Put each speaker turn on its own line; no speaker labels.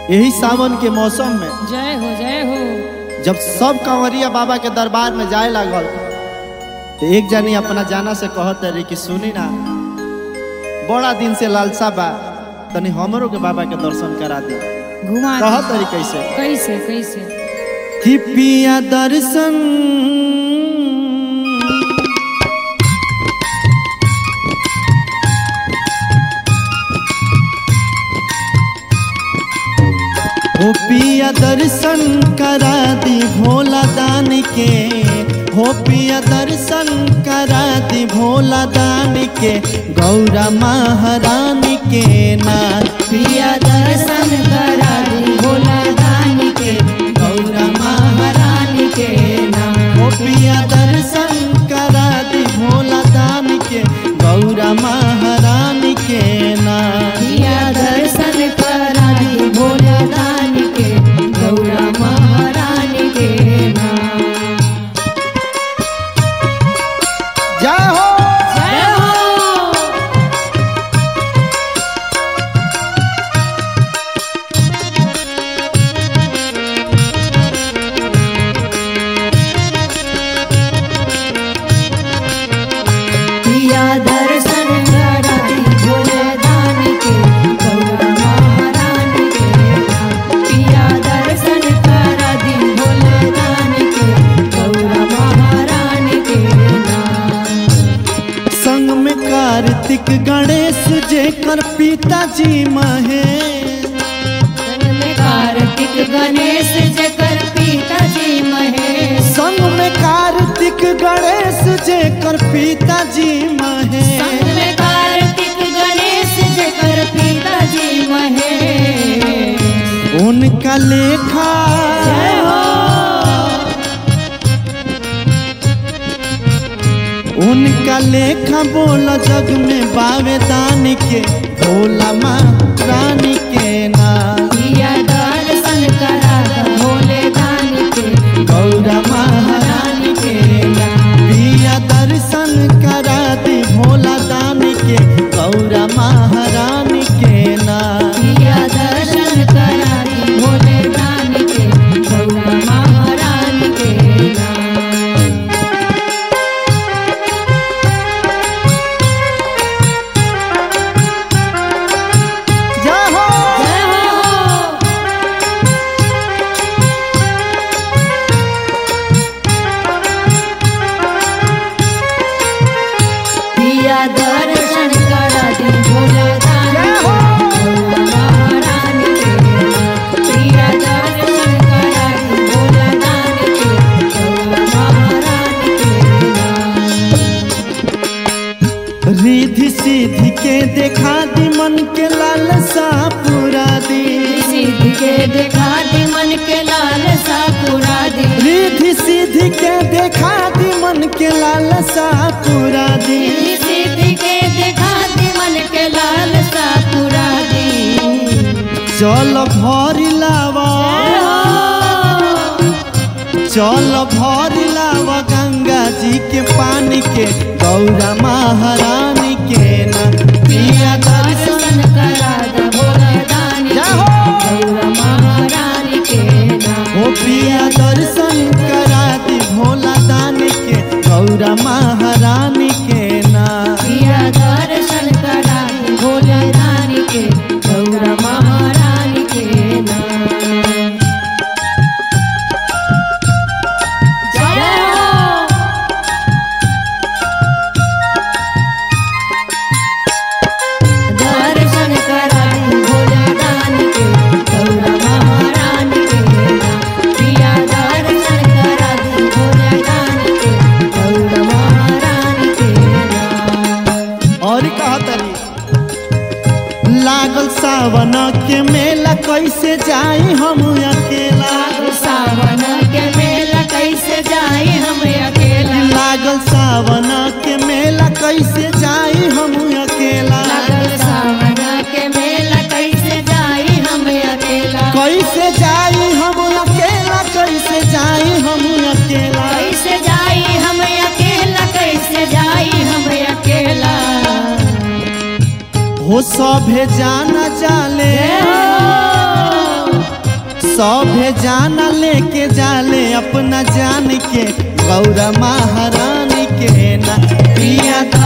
यही सावन के मौसम में
जय हो जय हो
जब सब कंवरिया बाबा के दरबार में जाए लागल तो एक जनी अपना जाना से कहत रही कि सुनी ना बड़ा दिन से लालसा बा तनी हमरो के बाबा के दर्शन करा दे
घुमा दे।
कहत रही कैसे
कैसे कैसे
कि पिया दर्शन हो पिया दर्शन करा दी भोला दान के हो पिया दर्शन करा दी भोला दान के गौरा महारानी के ना
पिया दर्शन करा दी भोला दानी के गौरा महारानी के नाम
हो पिया दर्शन करा दी भोला दान के गौरा महारानी के ना
पिया दर्शन करा दी भोला दानी के गौरा महारानी के नाम
जय हो
जय हो पिया दर्शन करा दी भोले दानी के गौरा महारानी के नाम पिया दर्शन करा दी भोले दानी के गौरा महारानी के नाम
संग में कार्तिक गणेश जेकर पिताजी महेश
संग में कार्तिक गणेश जकर पिताजी महेश
संग में कार्तिक गणेश जेकर पिताजी महेश
संग में कार्तिक गणेश जकर पिताजी महेश
उनका लेखा
जय हो
उनका लेखा बोला जग में बावे दान के भोला माँ रानी के ना
पिया दर्शन करा द भोले दानी के
गौरा महारानी
महारानी के नाम
पिया दर्शन करा दी भोला दान के गौरा महारानी के ना
पिया दर्शन करा दी भोले दानी के गौरा महारानी के नाम
जय हो
जय हो पिया दर्शन करा दी भोले दानी के गौरा महारानी के नाम पिया दर्शन करा दी भोले दानी के गौरा महारानी के नाम
रिधि सिद्धि के देखा दी मन के लालसा पूरा दी
सिद्धि के देखा दी मन के लाल सा पूरा दी
रिधि सिद्धि के देखा दी मन के लालसा पूरा दी
सिद्धि के देखा दी मन के लाल सा पूरा दी
चल भरी लावा चल भरी लावा गंगा जी के पानी के गौरा महारानी के ना पिया दर्शन
दर्शन करा द भोले दानी
जय
के
हो।
गौरा महारानी के नाम
ओ पिया दर्शन करा दी भोला दानी के गौरा महारानी के ना
पिया दर्शन करा दी भोले दानी के गौरा महारानी के नाम जय हो दर्शन करा दी भोले दानी के गौरा महारानी के नाम पिया दर्शन करा दी भोले दानी के गौरा महारानी के नाम
और कहा तरी लागल सावन के मेला कैसे जाई हम अकेला
सावन के मेला कैसे जाए हम अकेला
लागल सावन के मेला कैसे जाई हम अकेला
लागल सावन के मेला कैसे जाए हम अकेला
कैसे जाई हम अकेला कैसे जाई हम अकेला
कैसे जाए हम अकेला कैसे जाए हम अकेला
हो सभे जाना जाले
जय हो
सभे जाना लेके जाले अपना जान के गौरा महारानी के ना पिया